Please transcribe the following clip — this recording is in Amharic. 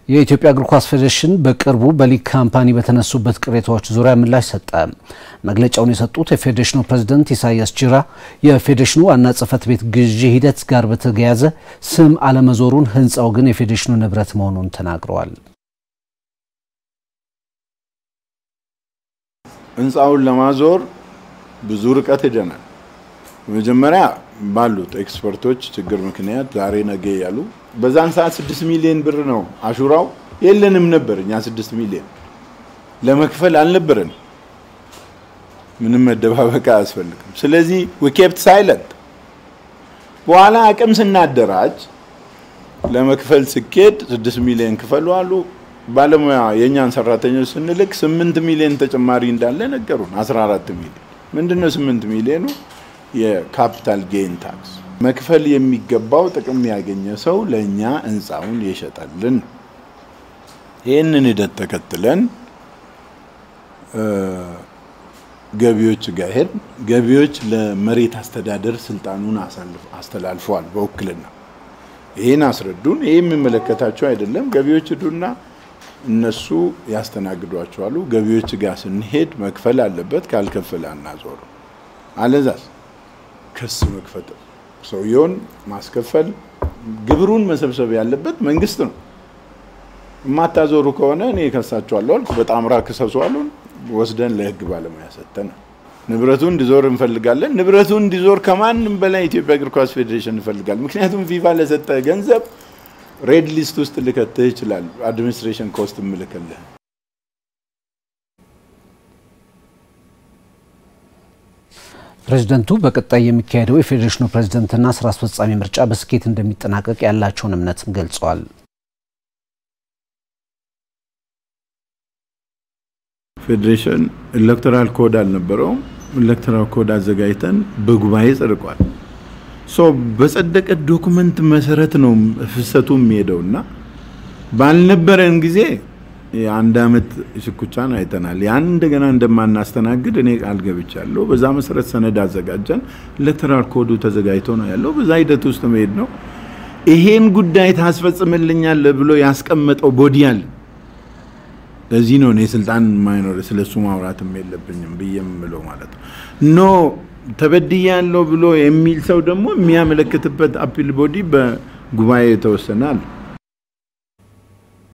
የኢትዮጵያ እግር ኳስ ፌዴሬሽን በቅርቡ በሊግ ካምፓኒ በተነሱበት ቅሬታዎች ዙሪያ ምላሽ ሰጠ። መግለጫውን የሰጡት የፌዴሬሽኑ ፕሬዝደንት ኢሳያስ ጂራ የፌዴሬሽኑ ዋና ጽሕፈት ቤት ግዢ ሂደት ጋር በተያያዘ ስም አለመዞሩን፣ ሕንፃው ግን የፌዴሬሽኑ ንብረት መሆኑን ተናግረዋል። ሕንፃውን ለማዞር ብዙ ርቀት ሄደናል። መጀመሪያ ባሉት ኤክስፐርቶች ችግር ምክንያት ዛሬ ነገ ያሉ በዛን ሰዓት ስድስት ሚሊዮን ብር ነው አሹራው የለንም ነበር። እኛ ስድስት ሚሊዮን ለመክፈል አልነበረን። ምንም መደባበቅ አያስፈልግም። ስለዚህ ዊኬፕት ሳይለንት። በኋላ አቅም ስናደራጅ ለመክፈል ስኬድ ስድስት ሚሊዮን ክፈሉ አሉ። ባለሙያ የእኛን ሰራተኞች ስንልክ ስምንት ሚሊዮን ተጨማሪ እንዳለ ነገሩን። አስራ አራት ሚሊዮን ምንድነው? ስምንት ሚሊዮኑ የካፒታል ጌን ታክስ መክፈል የሚገባው ጥቅም ያገኘ ሰው ለእኛ ህንፃውን የሸጠልን። ይህንን ሂደት ተከትለን ገቢዎች ጋር ሄድ ገቢዎች ለመሬት አስተዳደር ስልጣኑን አስተላልፈዋል በውክልና ይህን አስረዱን። ይህ የሚመለከታቸው አይደለም። ገቢዎች ሂዱና እነሱ ያስተናግዷቸዋሉ። ገቢዎች ጋር ስንሄድ መክፈል አለበት፣ ካልከፈለ አናዞሩ። አለዛስ ክስ መክፈት ሰውየውን ማስከፈል ግብሩን መሰብሰብ ያለበት መንግስት ነው። የማታዞሩ ከሆነ እኔ ከሳቸዋለሁ አልኩ። በጣምራ ክሰሱ አሉን። ወስደን ለህግ ባለሙያ ሰጠን። ንብረቱ እንዲዞር እንፈልጋለን። ንብረቱ እንዲዞር ከማንም በላይ የኢትዮጵያ እግር ኳስ ፌዴሬሽን እንፈልጋለን። ምክንያቱም ፊፋ ለሰጠ ገንዘብ ሬድ ሊስት ውስጥ ልከትህ ይችላል። አድሚኒስትሬሽን ኮስት እምልክልህ ፕሬዝደንቱ በቀጣይ የሚካሄደው የፌዴሬሽኑ ፕሬዝደንትና ስራ አስፈጻሚ ምርጫ በስኬት እንደሚጠናቀቅ ያላቸውን እምነትም ገልጸዋል። ፌዴሬሽን ኤሌክቶራል ኮድ አልነበረውም። ኤሌክቶራል ኮድ አዘጋጅተን በጉባኤ ጸድቋል። ሶ በጸደቀ ዶኩመንት መሰረት ነው ፍሰቱ የሚሄደው እና ባልነበረን ጊዜ የአንድ አመት ሽኩቻን አይተናል። ያን እንደገና እንደማናስተናግድ እኔ ቃል ገብቻለሁ። በዛ መሰረት ሰነድ አዘጋጀን። ኤሌክቶራል ኮዱ ተዘጋጅቶ ነው ያለው። በዛ ሂደት ውስጥ መሄድ ነው። ይሄን ጉዳይ ታስፈጽምልኛል ብሎ ያስቀመጠው ቦዲ አለ። ለዚህ ነው እኔ ስልጣን ማይኖር ስለሱ ማውራትም የለብኝም ብዬ የምለው ማለት ነው። ኖ ተበድያለሁ ብሎ የሚል ሰው ደግሞ የሚያመለክትበት አፒል ቦዲ በጉባኤ የተወሰናል።